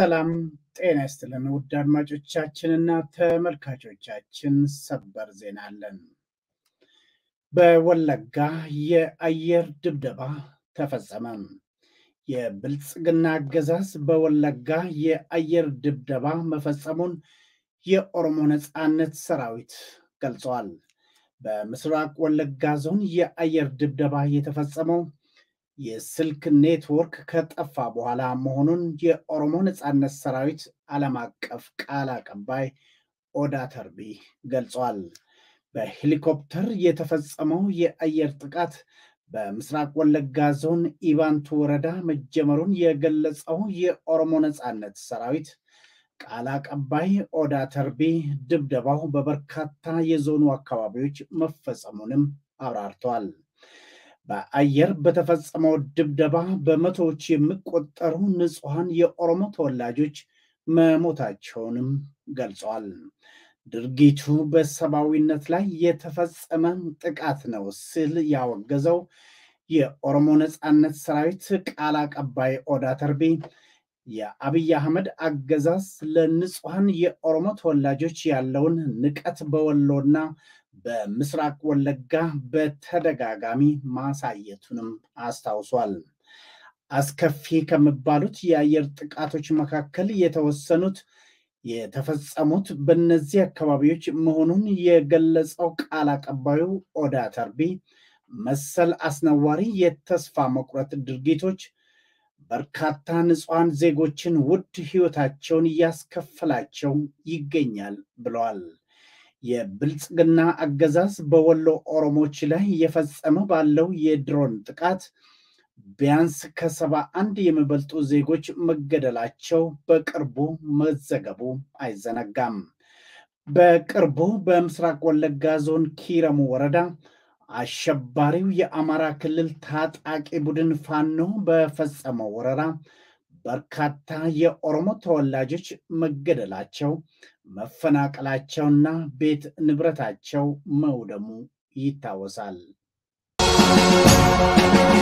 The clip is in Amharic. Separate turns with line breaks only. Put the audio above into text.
ሰላም ጤና ይስጥልን ውድ አድማጮቻችንና ተመልካቾቻችን፣ ሰበር ዜና አለን። በወለጋ የአየር ድብደባ ተፈጸመ። የብልጽግና አገዛዝ በወለጋ የአየር ድብደባ መፈጸሙን የኦሮሞ ነፃነት ሰራዊት ገልጸዋል። በምስራቅ ወለጋ ዞን የአየር ድብደባ የተፈጸመው የስልክ ኔትወርክ ከጠፋ በኋላ መሆኑን የኦሮሞ ነፃነት ሰራዊት ዓለም አቀፍ ቃል አቀባይ ኦዳ ተርቢ ገልጿል። በሄሊኮፕተር የተፈጸመው የአየር ጥቃት በምስራቅ ወለጋ ዞን ኢባንቱ ወረዳ መጀመሩን የገለጸው የኦሮሞ ነፃነት ሰራዊት ቃል አቀባይ ኦዳ ተርቢ ድብደባው በበርካታ የዞኑ አካባቢዎች መፈጸሙንም አብራርተዋል። በአየር በተፈጸመው ድብደባ በመቶዎች የሚቆጠሩ ንጹሐን የኦሮሞ ተወላጆች መሞታቸውንም ገልጸዋል። ድርጊቱ በሰብአዊነት ላይ የተፈጸመ ጥቃት ነው ሲል ያወገዘው የኦሮሞ ነፃነት ሰራዊት ቃል አቀባይ ኦዳ ተርቢ የአብይ አህመድ አገዛዝ ለንጹሐን የኦሮሞ ተወላጆች ያለውን ንቀት በወሎና በምስራቅ ወለጋ በተደጋጋሚ ማሳየቱንም አስታውሷል። አስከፊ ከሚባሉት የአየር ጥቃቶች መካከል የተወሰኑት የተፈጸሙት በእነዚህ አካባቢዎች መሆኑን የገለጸው ቃል አቀባዩ ኦዳ ተርቢ መሰል አስነዋሪ የተስፋ መቁረጥ ድርጊቶች በርካታ ንጹሐን ዜጎችን ውድ ሕይወታቸውን እያስከፈላቸው ይገኛል ብለዋል። የብልጽግና አገዛዝ በወሎ ኦሮሞች ላይ እየፈጸመ ባለው የድሮን ጥቃት ቢያንስ ከሰባ አንድ የሚበልጡ ዜጎች መገደላቸው በቅርቡ መዘገቡ አይዘነጋም። በቅርቡ በምስራቅ ወለጋ ዞን ኪረሙ ወረዳ አሸባሪው የአማራ ክልል ታጣቂ ቡድን ፋኖ በፈጸመው ወረራ በርካታ የኦሮሞ ተወላጆች መገደላቸው፣ መፈናቀላቸውና ቤት ንብረታቸው መውደሙ ይታወሳል።